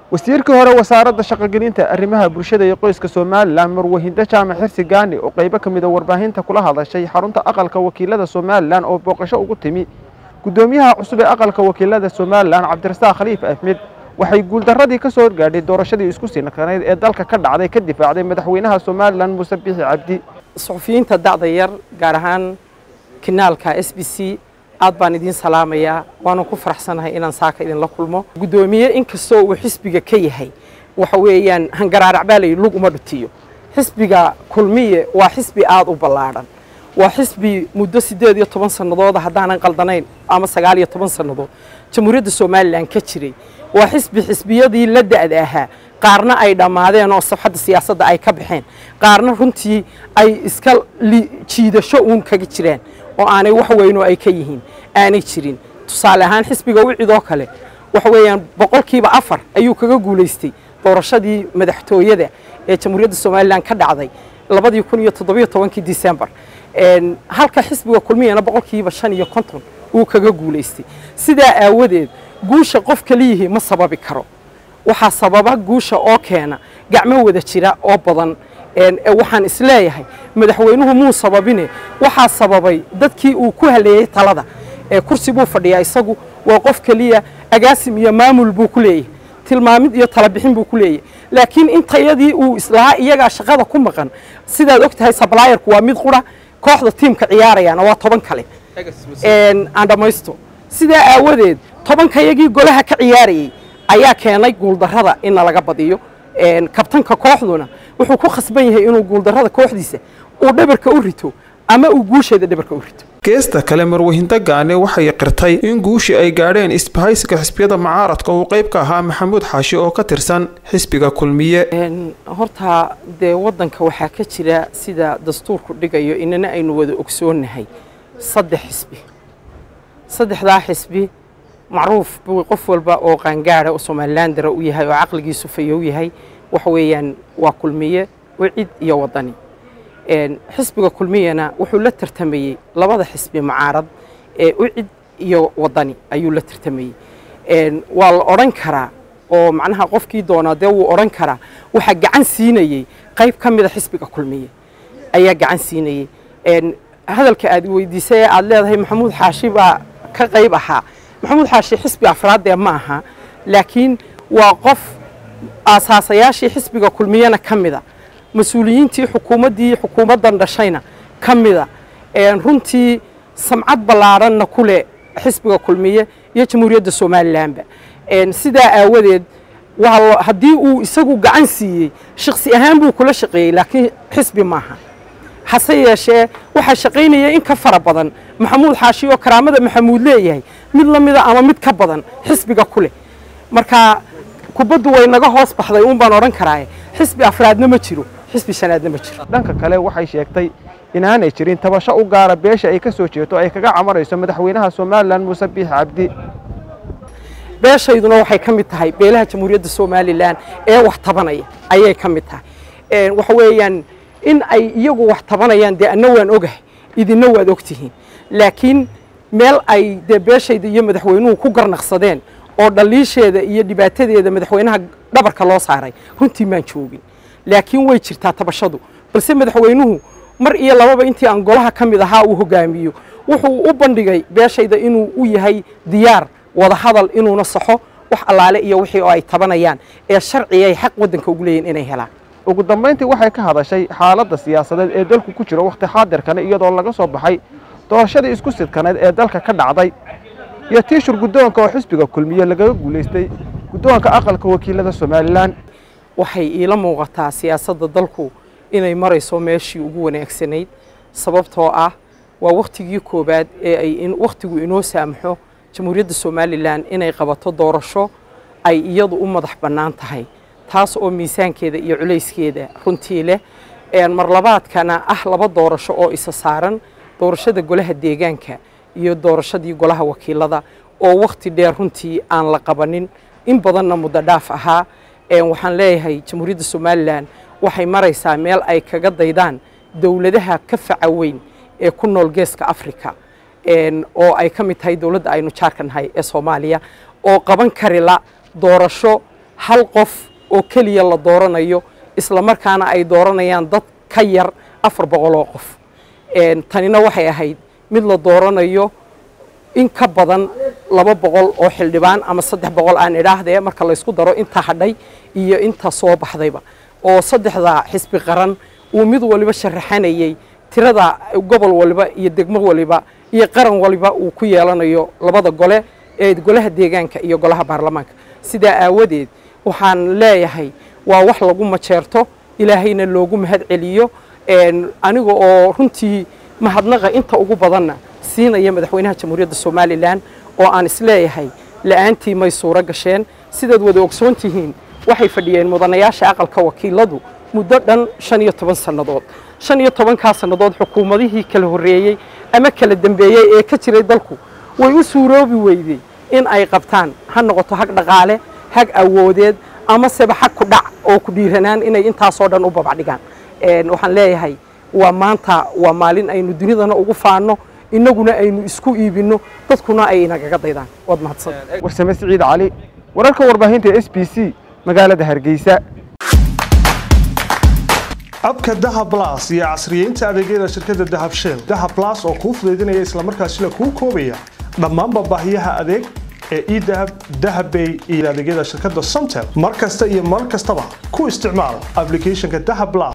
wasiirkii hore wasaaradda shaqogelinta arrimaha bulshada iyo qoyska somalilan marwahindo jaamac xirsi gaani oo qaybo ka mid a warbaahinta kula hadashay xarunta aqalka wakiilada somalilan oo booqasho ugu timi guddoomiyaha cusub ee aqalka wakiilada somalilan cabdirasaaq khaliif axmed waxay guuldarradii ka soo horgaadhay doorashadii isku sinakaneyd ee dalka ka dhacday ka difaacday madaxweynaha somalilan muuse bixi cabdi suxufiyiinta da'da yar gaar ahaan kinaalka s b c aad baan idiin salaamayaa waana ku faraxsanahay inaan saaka idinla kulmo guddoomiye inkastoo uu xisbiga ka yahay waxa weeyaan hangaraarac baa layidhi lug uma dhutiyo xisbiga kulmiye waa xisbi aada u ballaadhan waa xisbi muddo siddeed iyo toban sannadooda haddaanan qaldanayn ama sagaal iyo toban sannadood jamhuuriyadda somalilan ka jiray waa xisbi xisbiyadii la da'da ahaa qaarna ay dhammaadeen oo safxadda siyaasadda ay ka baxeen qaarna runtii ay iska jiidasho uun kaga jiraan oo aanay wax weynoo ay ka yihiin aanay jirin tusaale ahaan xisbiga wicidoo kale waxa weeyaan boqolkiiba afar ayuu kaga guulaystay doorashadii madaxtooyada ee jamhuuriyadda somalilan ka dhacday labadii kun iyo toddobiyo tobankii disembar halka xisbiga kulmiyana boqolkiiba shan iyo konton uu kaga guulaystay sidaa aawadeed guusha qof kaliyihii ma sababi karo waxaa sababa guusha oo keena gacmo wada jira oo badan waxaan isleeyahay madaxweynuhu muu sababine waxaa sababay dadkii uu ku haleeyey talada kursi buu fadhiyaa isagu waa qof keliya agaasim iyo maamul buu ku leeyahay tilmaamid iyo talabixin buu ku leeyahay laakiin intayadii uu islahaa iyagaa shaqada ku maqan sidaad og tahay sablayerku waa mid qura kooxda tiimka ciyaarayaana waa toban kale aan dhammaysto sidaa aawadeed tobankayagii golaha ka ciyaarayey ayaa keenay guuldarrada inna laga badiyo kabtanka kooxduna wuxuu ku khasban yahay inuu guuldarrada kooxdiisa uu dhabarka u rito ama uu guusheeda dhabarka u rito geesta kale marwahindo gaane waxay qirtay in guushii ay gaadheen isbahaysiga xisbiyada mucaaradka uu qayb ka ahaa maxamuud xaashi oo ka tirsan xisbiga kulmiye horta dee waddanka waxaa ka jira sida dastuurku dhigayo inana aynu wada ogsoonnahay saddex xisbi saddexdaa xisbi macruuf buu qof walba oo qaangaada oo somalilandara u yahay oo caqligiisu fayow yahay waxa weeyaan waa kulmiye wicid iyo waddani xisbiga kulmiyana wuxuu la tartamayey labada xisbi mucaarad ee ucid iyo waddani ayuu la tartamayey waa la odhan karaa oo macnaha qofkii doonaa dee wuu odhan karaa waxaa gacan siinayey qayb ka mida xisbiga kulmiye ayaa gacan siinayey hadalka aad weydiisay ee aad leedahay maxamuud xaashi baa ka qayb ahaa maxamuud xaashi xisbi afraadee ma aha laakiin waa qof aasaasayaashii xisbiga kulmiyena ka mida mas-uuliyiintii xukuumaddii xukuumaddan dhashayna ka mida runtii samcad ballaadhanna ku leh xisbiga kulmiye iyo jamhuuriyadda somalilanba sidaa aawadeed haddii uu isagu gacan siiyey shaksi ahaan buu kula shaqeeyey laakiin xisbi maaha hase yeeshee waxaa shaqaynaya in ka fara badan maxamuud xaashi oo karaamada maxamuud leeyahay mid la mida ama mid ka badan xisbiga ku leh marka kubaddu way naga hoos baxday uun baan odhan karaaye xisbi afraadna ma jiro xisbi shanaadna ma jiro dhanka kale waxay sheegtay inaanay jirin tabasho u gaara beesha ay ka soo jeeto ay kaga camarayso madaxweynaha somalilan muuse biix cabdi beeshayduna waxay ka mid tahay beelaha jamhuuriyadda somalilan ee wax tabanaya ayay ka mid tahay waxa weeyaan in ay iyagu wax tabanayaan dee anna waan ogahay idinna waad ogtihiin laakiin meel ay dee beeshayda iyo madaxweynuhu ku garnaqsadeen oo dhaliisheeda iyo dhibaatadeeda madaxweynaha dhabarka loo saaray runtii maan joogin laakiin way jirtaa tabashadu balse madaxweynuhu mar iyo lababa intii aan golaha ka mid ahaa uu hogaamiyo wuxuu u bandhigay beeshayda inuu u yahay diyaar wadahadal inuuna saxo wax allaale iyo wixii oo ay tabanayaan ee sharcigay xaq waddanka ugu leeyihin inay helaan ugu dambayntii waxay ka hadashay xaaladda siyaasadeed ee dalku ku jiro wakhti xaadirkana iyadoo laga soo baxay doorashadii isku sidkaneed ee dalka ka dhacday iyo tiishur guddoonka oo xisbiga kulmiye lagaga guulaystay guddoonka aqalka wakiilada somalilan waxay iila muuqataa siyaasadda dalku inay marayso meeshii ugu wanaagsanayd sababtoo ah waa wakhtigii koowaad ee ay wakhtigu inoo saamaxo jamhuuriyadda somalilan inay qabato doorasho ay iyadu u madax bannaan tahay taas oo miisaankeeda iyo culayskeeda runtii leh marlabaadkana ah laba doorasho oo isa saaran doorashada golaha deegaanka iyo doorashadii golaha wakiilada oo wakhti dheer runtii aan la qabanin in badanna muddo dhaaf ahaa waxaan leeyahay jamhuuriyadda somalilan waxay maraysaa meel ay kaga daydaan dowladaha ka faca weyn ee ku nool geeska africa oo ay ka mid tahay dowladda aynu jaarka nahay ee soomaaliya oo qaban karila doorasho hal qof oo keliya la dooranayo isla markaana ay dooranayaan dad ka yar afar boqol oo qof tanina waxay ahayd mid la dooranayo in ka badan laba boqol oo xildhibaan ama saddex boqol aan idhaahdee marka laysku daro inta hadhay iyo inta soo baxdayba oo saddexda xisbi qaran uu mid waliba sharaxanayey tirada gobol waliba iyo degmo waliba iyo qaran waliba uu ku yeelanayo labada gole ee golaha deegaanka iyo golaha baarlamaanka sidaa aawadeed waxaan leeyahay waa wax lagu majeerto ilaahayna loogu mahad celiyo aniga oo runtii mahadnaqa inta ugu badanna siinaya madaxweynaha jamhuuriyadda somalilan oo aan isleeyahay la-aantii may suuro gasheen sidaad wada ogsoon tihiin waxay fadhiyeen mudanayaasha aqalka wakiiladu muddo dhan shan iyo toban sannadood shan iyo tobankaa sannadood xukuumadihii kala horreeyey ama kala dambeeyey ee ka jiray dalku way u suuroobi weydey in ay qabtaan ha noqoto hag dhaqaale hag awoodeed ama seba xag ku dhac oo ku dhiiranaan inay intaasoo dhan u babacdhigaan waxaan leeyahay waa maanta waa maalin aynu dunidana ugu faanno innaguna aynu isku iibinno dadkuna ay inagaga daydaan waad mahadsan warsame siciid cali wararka warbaahinta s b c magaalada hargeysa abka dahab las iyo casriyeynta adeegyada shirkadda dahab shell dahab las oo kuu fudaydinaya islamarkaasina kuu koobaya dhammaanba baahiyaha adeeg ee edahab dahabbay iyo adeegyada shirkadda somtel mar kasta iyo mar kastaba ku isticmaal ablicathonka dahab las